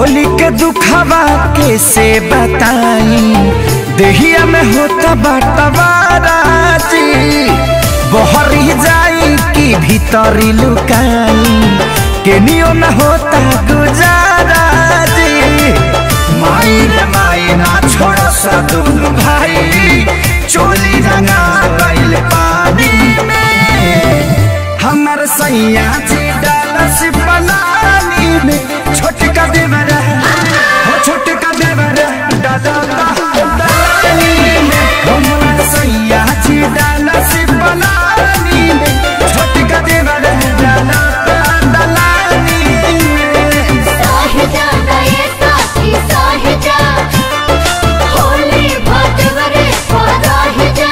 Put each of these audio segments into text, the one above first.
होली के दुखवा कैसे बताई देहिया में होता बटवाराजी बहरी जाई कि भीतरी लुकाई केनियो न होता गुजाराजी माई रे माई ना छोड़ सा दुनु भाई चोली रंगा गइल पानी में हमर सैया जी डालस पलानी में छोटका देवरा हो छोटका देवरा दादा पलानी में हमर सैया जी डालस पलानी में छोटका देवरा दादा पलानी में साहिजा नये साथी साहिजा होली भटवरे पराहिजा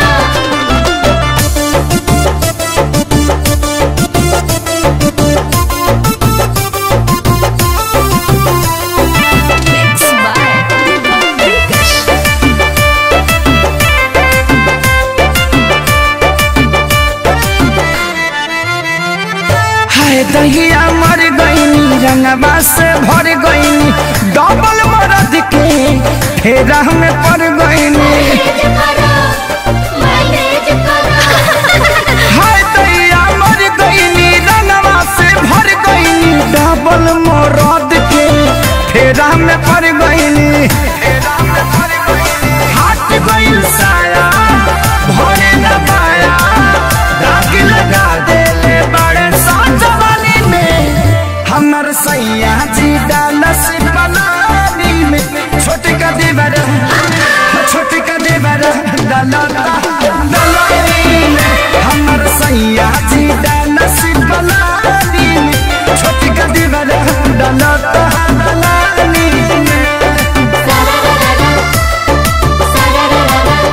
हाय दहिया मर गईनी रंगवा से भर गईनी डबल मरद के फेरा में पड़ गईनी मैनेज करो मैनेज करो हाय दहिया मर गईनी रंगवा से भर गईनी डबल मरद के फेरा में पड़ गईनी फेरा में पड़ गईनी हट गईल साया भरे न पाया दाग लगा देले बड़े साजवानी में हमर सैया जी डालस बनानी में छोटे का देवर छोटे का देवर डालता डालनी में हमर सैया जी डालस बनानी में छोटे का देवर डालता डालनी में सररररा सररररा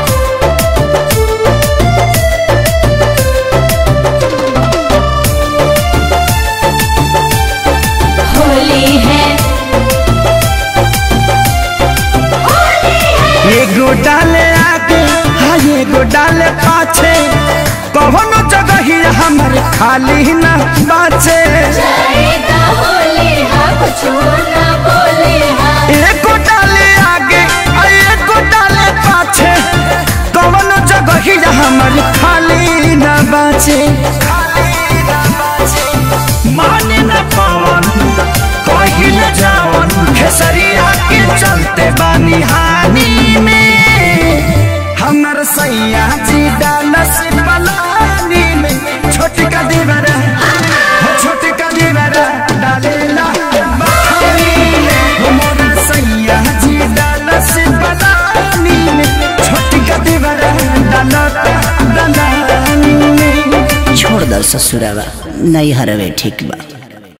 होली है होली है एगो डाले आगे हाँ एगो डाले पाछे कौनो जगह ही हमर खाली न बाचे जाएगा होली है कुछ ना बोले है एगो डाले आगे आ एगो डाले पाछे कौनो जगह ही हमर खाली न बाचे माने न पावन कहीं न जावन खेसरिया के चलते बानी हानि में हमर सैया जी डालस पलानी में छोटका देवरा हो छोटका देवरा डालेला पानी में हमर सैया जी डालस पलानी में छोटका देवरा डालता डालानी में छोड़ दर ससुरावा नहीं हरवे ठीक बा